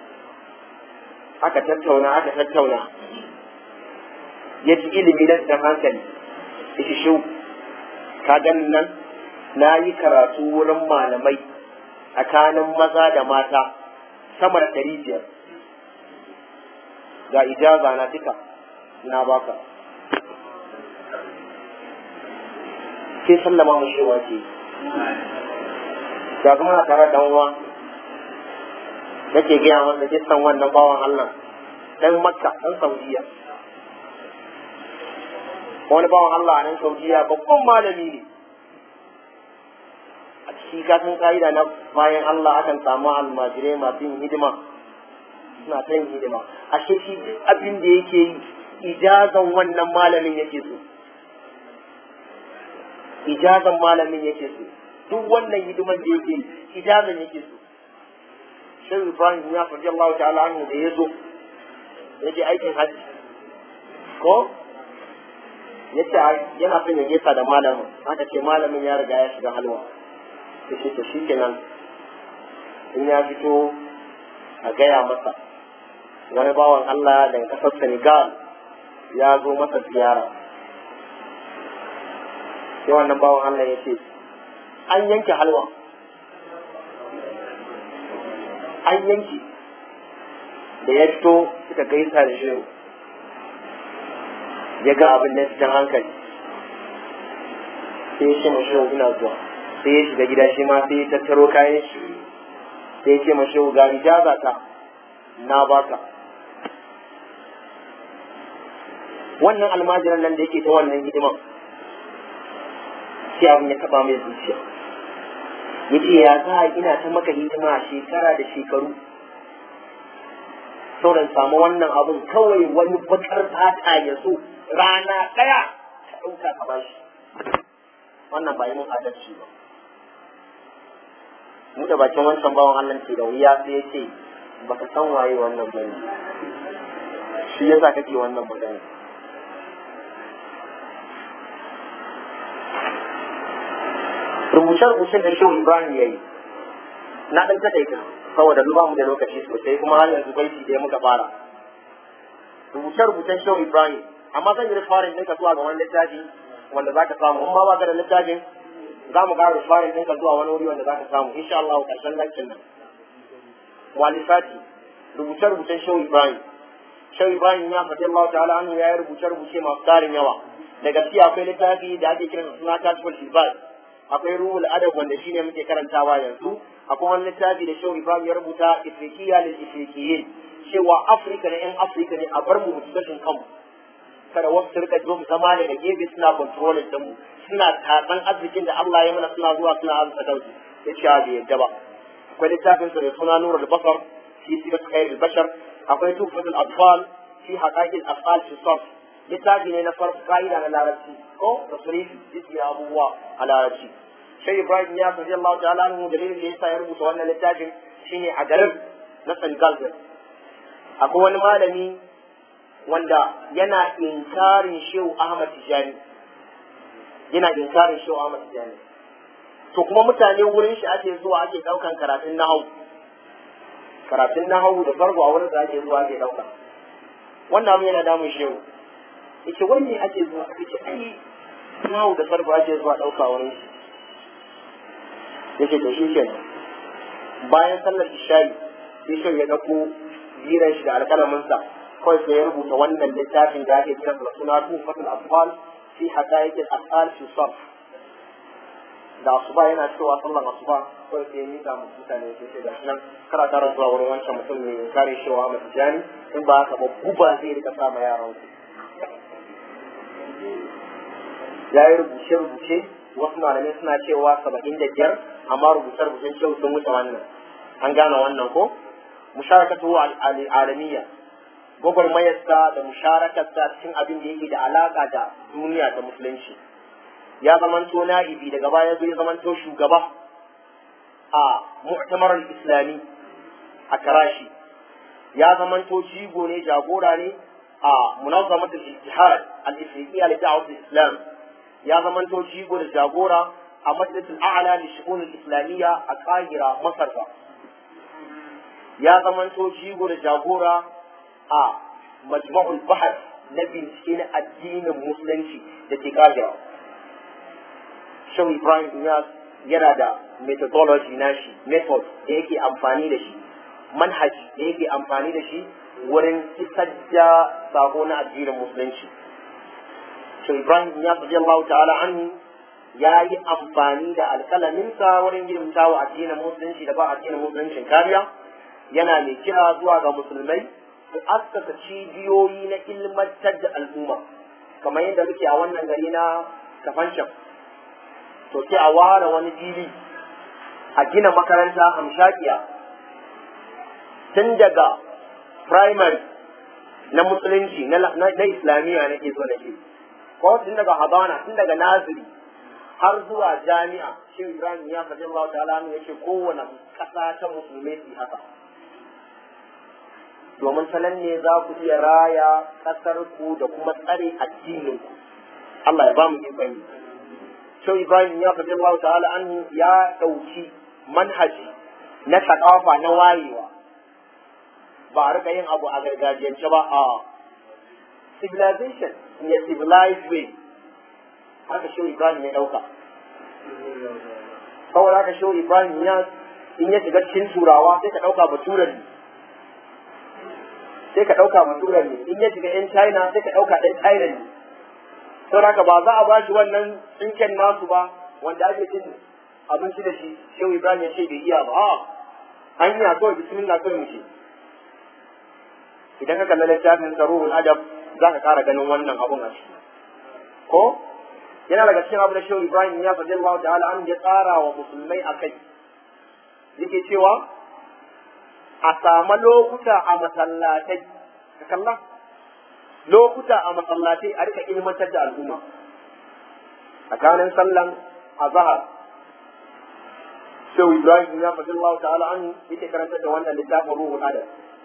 aka tattauna aka tattauna ya ji ilimi na da hankali ya shi Shehu ka gani nan na yi karatu wurin malamai tsakanin maza da mata sama da ɗari biyar ga ijaza na duka na baka sai sallama mu shewa ce ga kuma na tare dan uwa nake gaya wanda kisan wannan bawan Allah dan Makka dan Saudiya wani bawan Allah a nan Saudiya babban malami ne a ciki kasan ka'ida na bayan Allah akan samu almajirai masu yin hidima suna ta yin hidima a shi abin da yake yi ijazan wannan malamin yake so ijazan malamin yake so duk wannan hidiman da yake yi ijazan yake so shan ibrahim ya faɗi Allah ta'ala anhu da ya zo ya je aikin hajji ko ya ce yana son ya gesa da malamin aka ce malamin ya riga ya shiga halwa ya ce to shikenan in ya fito a gaya masa wani bawan Allah daga ƙasar Senegal ya zo masa ziyara sai wannan bawan Allah ya ce an yanke halwa an yanke da ya fito suka gaisa da shehu ya ga abin da cikin hankali sai ya ce ma shehu ina zuwa sai ya shiga gida shi ma sai ya tattaro kayan shi sai ya ce ma shehu ga ijaza ta na baka wannan almajiran nan da yake ta wannan hidiman sai abin ya taba mai zuciya yace ya za a ina ta maka hidima shekara da shekaru sauran samu wannan abun kawai wani bakar fata ya so rana ɗaya ka ɗauka ka bashi wannan ba yi mun adalci ba mu da bakin wancan bawan Allah ke da wuya sai ya ce baka san waye wannan bane shi yasa kake wannan magana rubuce-rubucen da shehu Ibrahim ya yi na ɗan taƙaita saboda duba mu da lokaci sosai kuma har yanzu baiti da muka fara rubuce-rubucen shehu Ibrahim amma zan yi rifarin ɗinka zuwa ga wani littafi wanda za ka samu in ba ba ka da littafin za mu ƙara rifarin ɗinka zuwa wani wuri wanda za ka samu insha Allah ƙarshen lankin nan walisati rubuce-rubucen shehu Ibrahim shehu Ibrahim ya faɗi Allah ta'ala anhu ya yi rubuce-rubuce masu tarin yawa da gaskiya akwai littafi da ake kiransa suna Kashful Ibad akwai ruhul adab wanda shine muke karantawa yanzu akwai wani littafi da shehu Ibrahim ya rubuta Ifriqiya lil Ifriqiyin cewa Afirka na yan Afirka ne a bar mu mutu gashin kanmu kada wasu su rika zo mu zama daga gefe suna controlling din mu suna tatsan arzikin da Allah ya mana suna zuwa suna arzuta kansu ya ce bai yadda ba akwai littafin sa da suna Nurul Basar fi sirat khairul bashar akwai Tuhfatul Atfal fi haqaiqil afal fi sarf littafi ne na farko ka'ida na larabci ko tasrifi jiki abubuwa a larabci sai ibrahim ya sabi Allah ta'ala anhu dalilin da yasa ya rubuta wannan littafin shine a garin na Senegal din akwai wani malami wanda yana inkarin Shehu Ahmad Tijani yana inkarin Shehu Ahmad Tijani to kuma mutane wurin shi ake zuwa ake daukan karatun nahawu karatun nahawu da farko a wurin da ake zuwa ake dauka wannan abin yana damun shehu yace wanne ake zuwa ake ce ai nawo da sarfa ake zuwa ɗauka wurin shi yace to shi kenan bayan sallar isha'i sai shi ya ɗauko jiran shi da alƙalaminsa kawai sai ya rubuta wannan littafin da ake kira da suna tufatul afal fi haqaiqil afal fi sarf da asuba yana cewa sallar asuba kawai sai ya mika mu mutane sai sai da nan kara tara zuwa wurin wancan mutum ne kare shi wa Ahmad Tijani in ba haka ba guba zai rika sa ma yaran su ya yi rubuce-rubuce wasu malamai suna cewa saba'in da biyar amma rubuce-rubucen cewa sun wuce wannan an gane wannan ko musharakatu al'alamiya gwagwarmayarsa da musharakarsa cikin abin da yake da alaka da duniya da musulunci ya zamanto na'ibi daga baya zo ya zamanto shugaba a mu'tamarar islami a karashi ya zamanto jigo ne jagora ne a munazamatul ijtihad al-ifriqiyya li da'wat al-islam ya zamanto jigo da jagora a majalisul a'la li shu'un al-islamiyya a Qahira Masar ya zamanto jigo da jagora a majma'ul bahar na bincike na addinin musulunci da ke Qahira Shehu Ibrahim Iyas yana da methodology nashi method da yake amfani da shi manhaji da yake amfani da shi wurin isar da sako na addinin musulunci to ibrahim ya fi Allah ta'ala anhu ya yi amfani da alƙalaminsa wurin girmta wa addinin musulunci da ba addinin musuluncin kariya yana mai kira zuwa ga musulmai su askasa cibiyoyi na ilmantar da al'umma kamar yadda muke a wannan gari na kafancin to sai a ware wani fili a gina makaranta hamshakiya tun daga primary na musulunci na islamiyya na ke zo na ke ko tun daga habana tun daga naziri har zuwa jami'a shi ibrahim ya faɗi Allah ta'ala ya ce kowane ƙasa ta musulmai su haka domin sanan ne za ku iya raya ƙasar ku da kuma tsare addinin ku Allah ya ba mu ikon yi shi ibrahim ya faɗi Allah ta'ala anhu ya ɗauki manhaji na sakafa na wayewa ba a rika yin abu a gargajiyance ba a civilization in a civilized way haka shi Ibrahim ya dauka kawai haka shi Ibrahim ya in ya shiga cikin turawa sai ka dauka baturan ne sai ka dauka baturan ne in ya shiga yan China sai ka dauka ɗan China ne sau haka ba za a ba shi wannan tsinken nasu ba wanda ake cin abinci da shi shehu Ibrahim ya ce bai iya ba a hanya kawai bismillah kawai mu ce idan ka kalla littafin saruhul adab za ka ƙara ganin wannan abun a ciki ko yana daga cikin abu da shehu ibrahim ya faɗi Allah ta'ala an ya tsara wa musulmai a kai yake cewa a samu lokuta a masallatai ka kalla lokuta a masallatai a rika ilmantar da al'umma tsakanin sallan azhar shehu ibrahim ya faɗi Allah ta'ala an yake karanta da wannan littafin ruhul adab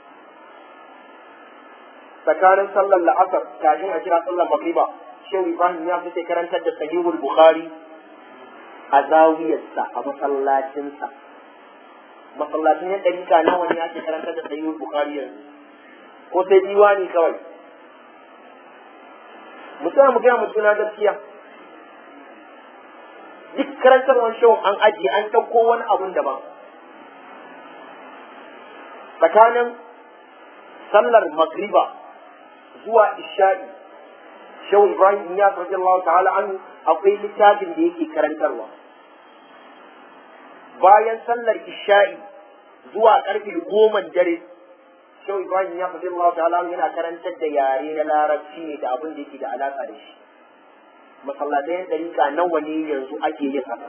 tsakanin sallar la'asar kafin a kira sallar magriba shehu ibrahim ya fi karantar da sahihul bukhari a zawiyarsa a masallacinsa masallacin ya ɗarika nawa ne ake karantar da sahihul bukhari yanzu ko sai diwani kawai mutum mu gaya mutuna gaskiya duk karantarwar shehun an ajiye an ɗauko wani abun daban tsakanin sallar magriba zuwa isha'i shehu ibrahim ya sarki Allah ta'ala an akwai littafin da yake karantarwa bayan sallar isha'i zuwa karfe goma dare shehu ibrahim ya sarki Allah ta'ala an yana karantar da yare na larabci ne da abin da yake da alaka da shi masallatai dariƙa nawa ne yanzu ake yin haka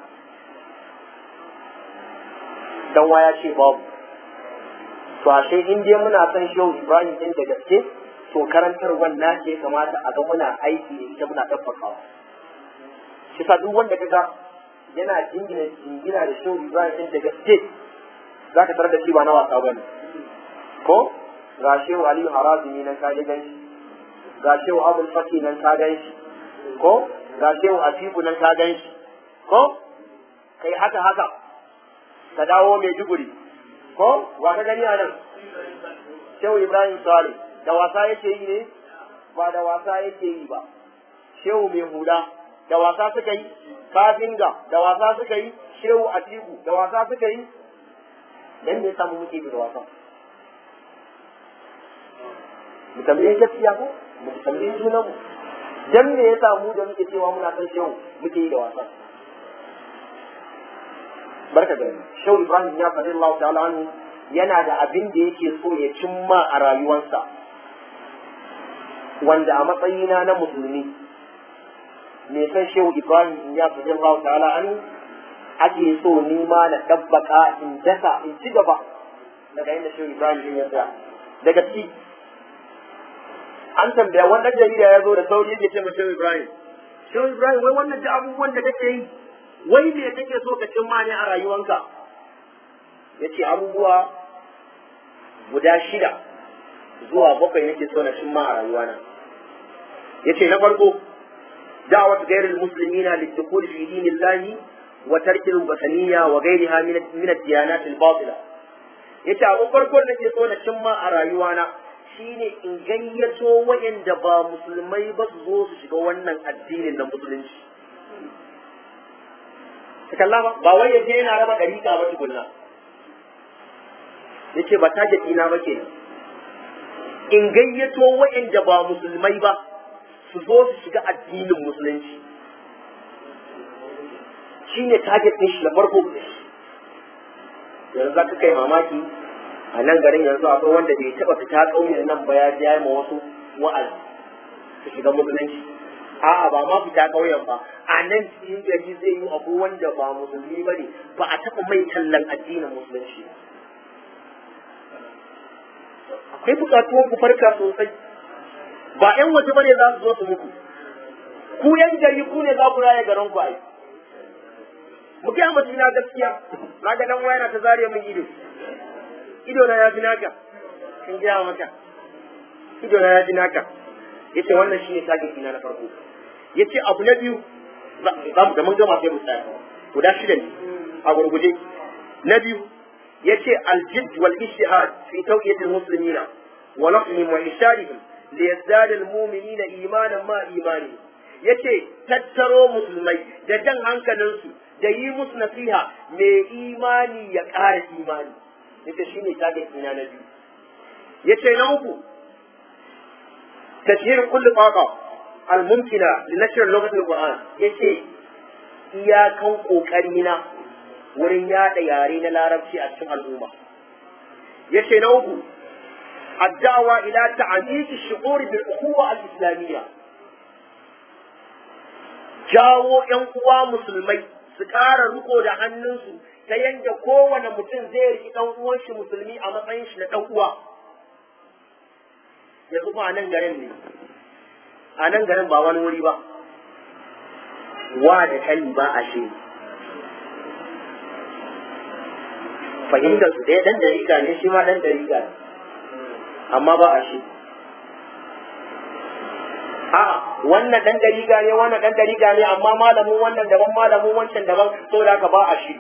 dan waya ce babu to ashe in dai muna son shehu ibrahim din da gaske to karantar wannan ce kamata a ga muna aiki da ita muna tabbakawa shi sa duk wanda kaga yana jingina jingina da shehu ibrahim din da gaske za ka tarar da shi ba na wasa bane ko ga shehu aliyu harazimi nan ka gan shi ga shehu abul faki nan ka gan shi ko ga shehu afiku nan ka gan shi ko kai haka haka ka dawo mai duguri ko wa ka gani a nan shehu ibrahim salih da wasa yake yi ne ba da wasa yake yi ba shehu mai hula da wasa suka yi kafinga da wasa suka yi shehu atiku da wasa suka yi dan ne samu muke da wasa mu tambaye gaskiya ko mu tambaye junan mu dan me yasa mu da muke cewa muna san shehu muke yi da wasa barka da shehu ibrahim ya faɗi Allah ta'ala anhu yana da abin da yake so ya cimma a rayuwarsa wanda a matsayina na musulmi me san shehu ibrahim in ya fi Allah ta'ala an ake so ni ma na dabbaka in dasa in ci gaba daga inda shehu ibrahim din ya tsaya daga ci an tambaya wannan jarida ya zo da sauri yake ce ma shehu ibrahim shehu ibrahim wai wannan da abubuwan da kake yi wai me kake so ka cimma ne a rayuwanka ya ce abubuwa guda shida zuwa bakwai nake so na cimma a rayuwana yace na farko da'wat ghairil muslimina lidukhul fi dinillahi wa tarki al-wataniyya wa ghayriha min min ad-diyanat al-batila yace abun farko da nake so na cimma a rayuwana shine in gayyato wayanda ba musulmai ba su zo su shiga wannan addinin na musulunci kalla ba ba wai yaje yana raba dariƙa ba tukunna yace ba target ina ba kenan in gayyato wa'inda ba musulmai ba su zo su shiga addinin musulunci shi ne target ɗin shi da farko yanzu za ka kai mamaki a nan garin yanzu akwai wanda bai taɓa fita ƙauyen nan ba ya ja ma wasu wa'azi su shiga musulunci a'a ba ma fita ƙauyen ba a nan cikin gari zai yi akwai wanda ba musulmi ba ne ba a taɓa mai tallan addinin musulunci ba akwai bukatuwar ku farka sosai ba ƴan waje bane za su zo su muku ku ƴan gari ku ne za ku raya garin ku ai mu ga mutum na gaskiya na ga dan waya na ta zariya min ido ido na ya fi naka kin ga maka ido na ya fi naka yace wannan shine target ina na farko yace abu na biyu za mu da mun gama sai mu tsaya guda shida ne a gurguje na biyu yace aljid wal ijtihad fi tawqiyat al muslimina wa naqlihim wa isharihim li yazdad al mu'minina imanan ma imani yace tattaro musulmai da jan hankalinsu da yi musu nasiha mai imani ya ƙara imani yace shine target ina na biyu yace na uku tashhir kulli taqa al mumkina li nashr lughat al qur'an yace iyakan kokari na wurin yada yare na larabci a cikin al'umma yace na uku الدعوة إلى تعزيز الشعور بالأخوة الإسلامية jawo ‘yan uwa musulmai su ƙara riko da hannunsu ta yadda kowane mutum zai riƙi ɗan uwan shi musulmi a matsayin shi na ɗan uwa. Yanzu ba a nan garin ne, a nan garin ba wani wuri ba, wa da kali ba a shi. Fahimtar su ɗaya ɗan dariƙa ne shi ma ɗan dariƙa ne, amma ba a shi. a'a wannan dan dariga ne wannan dan dariga ne amma malamin wannan daban malamin wancan daban so da haka ba a shi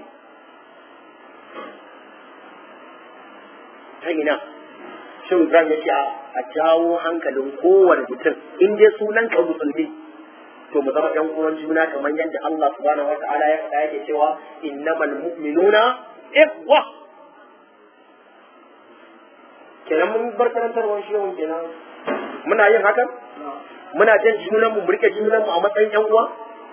ta ina shin Ibrahim ya ce a jawo hankalin kowane mutum in dai sunan ka musulmi to mu zama ɗan uwan juna kamar yadda Allah subhanahu wata'ala ya faɗa yake cewa innamal mu'minuna ikhwa kenan mun bar karantarwar shi kenan muna yin hakan muna jan junan mu rike junan mu a matsayin yan uwa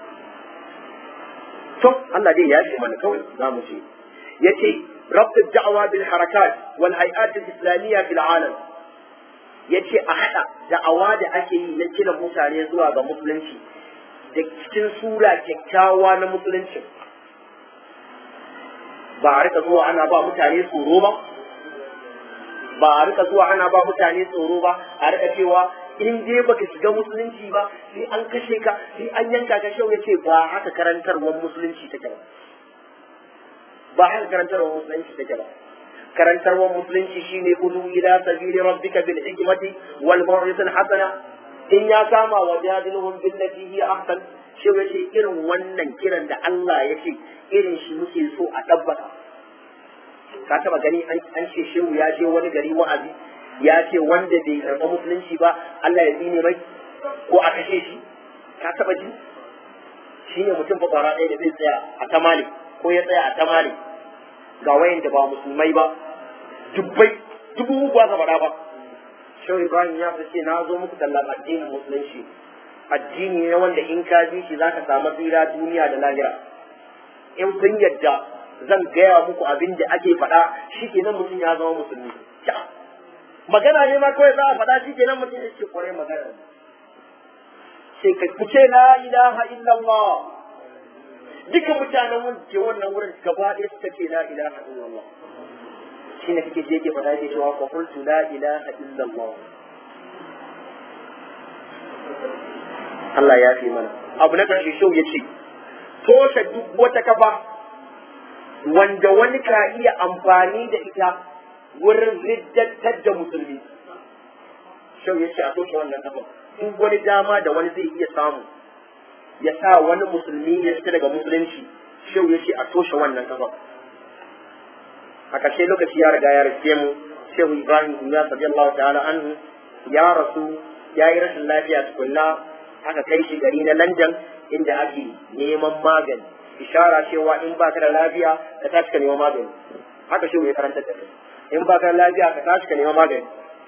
to Allah dai ya ce mana kawai za mu ce yace rabt ad-da'wa bil harakat wal hay'at al-islamiyya fil alam yace a hada da'awa da ake yi na kira mutane zuwa ga musulunci da cikin sura kyakkyawa na musulunci ba a rika zuwa ana ba mutane tsoro ba ba a rika zuwa ana ba mutane tsoro ba a rika cewa in dai baka shiga musulunci ba sai an kashe ka sai an yanka ka shau yace ba haka karantarwar musulunci take ba ba haka karantarwar musulunci take ba karantarwar musulunci shine udu ila sabili rabbika bil hikmati wal maw'izatil hasana in ya kama wa jadiluhum billati hi ahsan shau yace irin wannan kiran da Allah yace irin shi muke so a tabbata ka taba gani an ce shehu ya je wani gari wa'azi ya ce wanda bai karɓa musulunci ba Allah ya tsine mai ko a kashe shi ka taba ji shi ne mutum fa kwara ɗaya da zai tsaya a tamale ko ya tsaya a tamale ga wayan da ba musulmai ba dubbai dubu ba ka faɗa ba shehu ibrahim ya fi ce na zo muku tallan addinin musulunci addini ne wanda in ka bi shi zaka samu tsira duniya da lahira in kun yadda zan gaya muku abin da ake faɗa shi kenan mutum ya zama musulmi magana ne ma kawai za a faɗa shi kenan mutum ya ce kwarai magana sai ka kuce la ilaha illallah duka mutanen wanda ke wannan wurin gaba ɗaya suka ce la ilaha illallah shi ne kake je ke faɗa yake cewa fa qultu la ilaha illallah Allah ya fi mana abu na ƙarshe shau ya ce toshe duk wata kafa wanda wani ka iya amfani da ita wurin riddattar da musulmi shau ya ce a toshe wannan kafa in wani dama da wani zai iya samu ya sa wani musulmi ya fita daga musulunci shau ya ce a toshe wannan kafa a ƙarshe lokaci ya riga ya rike mu shehu ibrahim ya sabi Allah ta'ala anhu ya rasu ya yi rashin lafiya tukunna aka kai shi gari na London inda ake neman magani ishara cewa in ba ka da lafiya ka tashi ka neman magani haka shehu ya karanta da kai in ba ka da lafiya ka tashi ka neman magani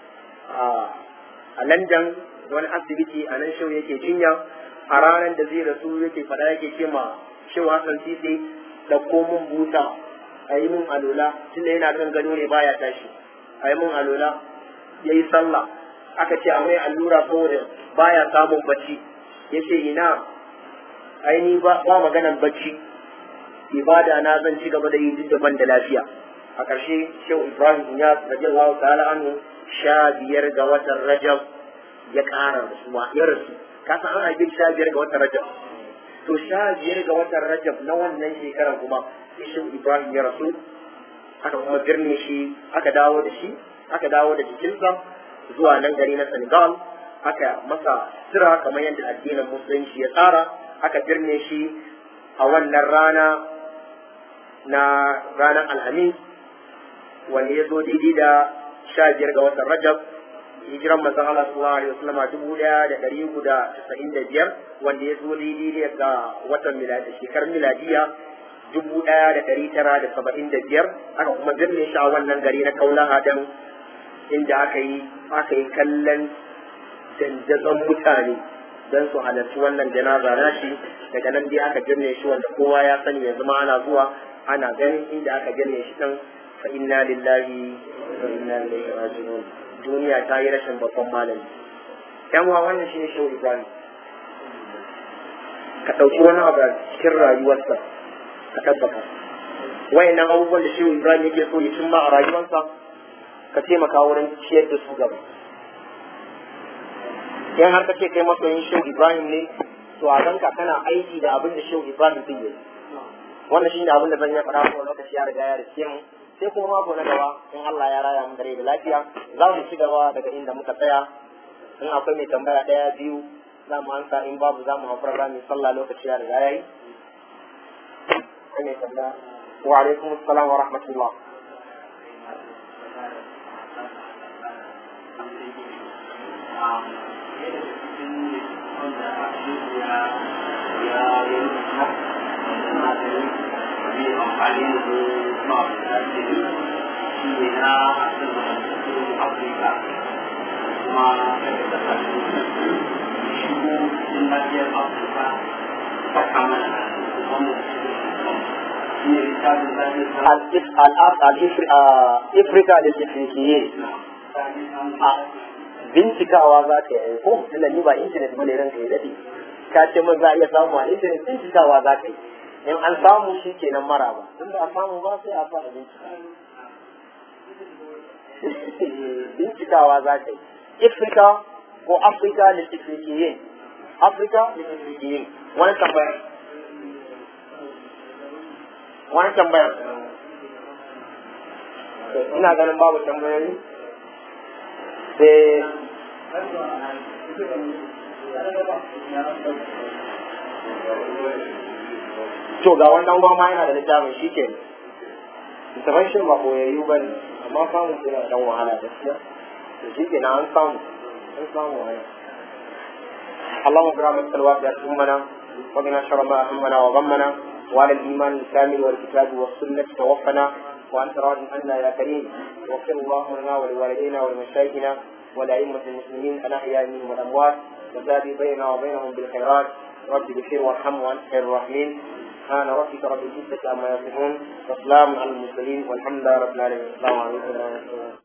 a London wani asibiti a nan shehu yake jinya a ranar da zai rasu yake faɗa yake ce ma shehu Hassan Sisi da komun buta a yi mun alola tunda yana kan gado ne baya tashi a yi mun alola ya yi sallah aka ce a mai allura saboda baya samun bacci ya ce ina aini ba ba maganan bacci ibada na zan ci gaba da yi duk daban da lafiya a ƙarshe shehu ibrahim ya radiyallahu ta'ala anhu sha biyar ga watan rajab ya ƙara rasuwa ya rasu ka san an haife sha biyar ga watan rajab to sha biyar ga watan rajab na wannan shekarar kuma shehu ibrahim ya rasu aka kuma birne shi aka dawo da shi aka dawo da jikinsa zuwa nan gari na senegal aka masa sira kamar yadda addinin musulunci ya tsara aka birne shi a wannan rana na ranar alhamis wanda ya zo daidai da sha biyar ga watan rajab hijiran manzon Allah sallallahu alaihi wasallam dubu daya da dari uku da casa'in da biyar wanda ya zo daidai ga watan miladi shekarar miladiya dubu daya da dari tara da saba'in da biyar aka kuma birne shi a wannan gari na kaulaha dan inda aka yi aka yi kallon dandazon mutane don su halarci wannan janaza na shi daga nan dai aka birne shi wanda kowa ya sani yanzu ma ana zuwa ana ganin inda aka birne shi dan fa inna lillahi wa inna ilaihi raji'un duniya ta yi rashin babban malami yan uwa wannan shine shehu ibrahim ka ɗauki wani abu a cikin rayuwarsa ka tabbata wayannan abubuwan da shehu ibrahim yake so ya cimma a rayuwarsa ka taimaka wurin ciyar da su gaba in har ka ce kai masoyin shehu ibrahim ne to a ganka kana aiki da abin da shehu ibrahim din yi wannan shine abin da zan yi faɗa ko lokaci ya riga ya rike mu sai kuma mako na gaba in Allah ya raya mu dare da lafiya za mu ci gaba daga inda muka tsaya in akwai mai tambaya ɗaya biyu za mu ansa in babu za mu haƙura za mu sallah lokaci ya riga ya yi mai tambaya wa alaikum assalam wa rahmatullah Afirka da Afirikiye bincikawa za ka yi ko tunda ni ba intanet bane ranka ya dade ka ce min za a iya samu a intanet bincikawa za ka yi in an samu shi kenan mara ba tun da a samu ba sai a sa a bincika bincikawa za ka yi Afirka ko Afirka da Afirikiye Afirka da Afirikiye wani tambaya wani tambaya ina ganin babu tambayoyi sai to ga wannan gwamma yana da littafin shi ke littafin shi ba koyayyu ba ne amma samun suna dan wahala gaskiya to shi ke na an samu an samu wani اللهم برحمتك الواسعة أمنا وبنا شر ما أهمنا وغمنا وعلى الإيمان الكامل والكتاب والسنة توفنا وأنت راض عنا يا كريم واغفر اللهم لنا ولوالدينا ولمشايخنا ولأئمة المسلمين الأحياء منهم والأموات وتابع بيننا وبينهم بالخيرات رب بخير وارحم وأنت خير الراحمين سبحان ربك رب العزة عما يصفون وسلام على المرسلين والحمد لله رب العالمين السلام عليكم ورحمة الله